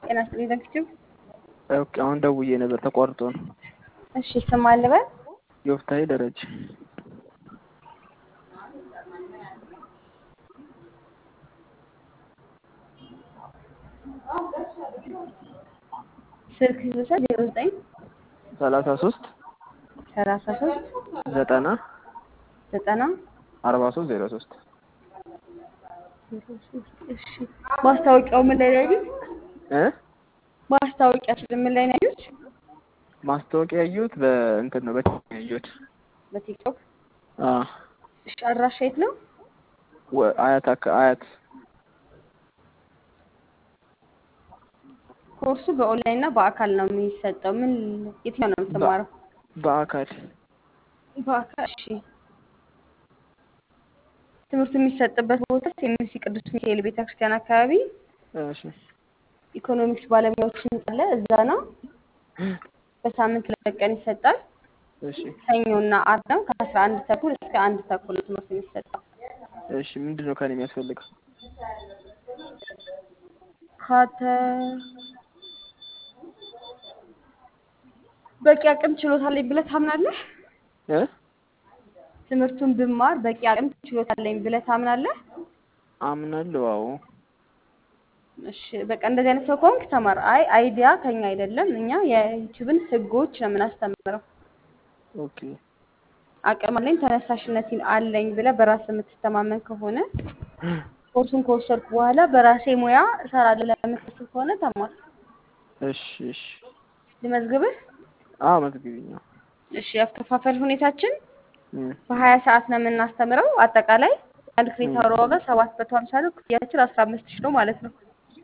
ጤና ይስጥልኝ ዘግቼው። ኦኬ አሁን ደውዬ ነበር ተቋርጦ ነው። እሺ ስም አልበል ዮፍታሔ ደረጀ ስልክ ልውሰድ ዜሮ ዘጠኝ ሰላሳ ሶስት ሰላሳ ሶስት ዘጠና ዘጠና አርባ ሶስት ዜሮ ሶስት እሺ ማስታወቂያው ምን ላይ ነው ያዩት? እ ማስታወቂያ ምን ላይ ነው ያዩት? ማስታወቂያ ያየሁት በእንትን ነው በቲቪ ያየሁት። በቲክቶክ። አዎ እሺ አድራሻ የት ነው? ወ- አያት አካ አያት ኮርሱ በኦንላይን እና በአካል ነው የሚሰጠው። ምን የትኛው ነው የምትማረው? በአካል በአካል። እሺ ትምህርቱ የሚሰጥበት ቦታ ሴሚሲ ቅዱስ ሚካኤል ቤተክርስቲያን አካባቢ እሺ ኢኮኖሚክስ ባለሙያዎች ህንጻ አለ። እዛ ነው። በሳምንት ሁለት ቀን ይሰጣል። እሺ ሰኞና አርብ ነው። ከአስራ አንድ ተኩል እስከ አንድ ተኩል ነው ትምህርት የሚሰጠው። እሺ ምንድን ነው ከኔ የሚያስፈልገው? ካተ በቂ አቅም ችሎታ አለኝ ብለህ ታምናለህ? እ ትምህርቱን ብማር በቂ አቅም ችሎታ አለኝ ብለህ ታምናለህ? አምናለሁ። አዎ እሺ በቃ እንደዚህ አይነት ሰው ከሆንክ ተማር። አይ አይዲያ ከኛ አይደለም፣ እኛ የዩቲዩብን ህጎች ነው የምናስተምረው። ኦኬ አቅም አለኝ ተነሳሽነት አለኝ ብለህ በራስ የምትተማመን ከሆነ ኮርሱን ከወሰድኩ በኋላ በራሴ ሙያ እሰራለሁ ለምትል ከሆነ ተማር። እሺ እሺ ልመዝግብህ? አዎ መዝግቢኝ። አዎ እሺ ያከፋፈል ሁኔታችን እም በሀያ ሰዓት ነው የምናስተምረው። አጠቃላይ አንድ ክሬዲት አወር ዋጋ ሰባት መቶ ሀምሳ ነው። ክፍያችን አስራ አምስት ሺህ ነው ማለት ነው።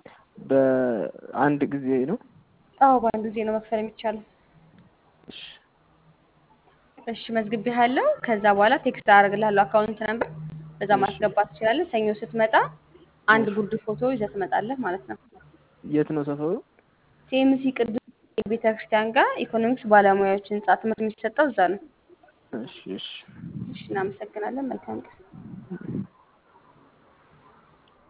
በአንድ ጊዜ ነው። አዎ በአንድ ጊዜ ነው መክፈል የሚቻለው። እሺ እሺ መዝግቤሃለሁ። ከዛ በኋላ ቴክስት አደርግልሃለሁ አካውንት ነበር፣ በዛ ማስገባት ትችላለህ። ሰኞ ስትመጣ አንድ ጉርድ ፎቶ ይዘህ ትመጣለህ ማለት ነው። የት ነው ሰፈሩ? ሲኤምሲ ቅዱስ ቤተክርስቲያን ጋር ኢኮኖሚክስ ባለሙያዎች ህንጻ ትምህርት የሚሰጠው እዛ ነው። እሺ እሺ እሺ እናመሰግናለን። መልካም ቀን።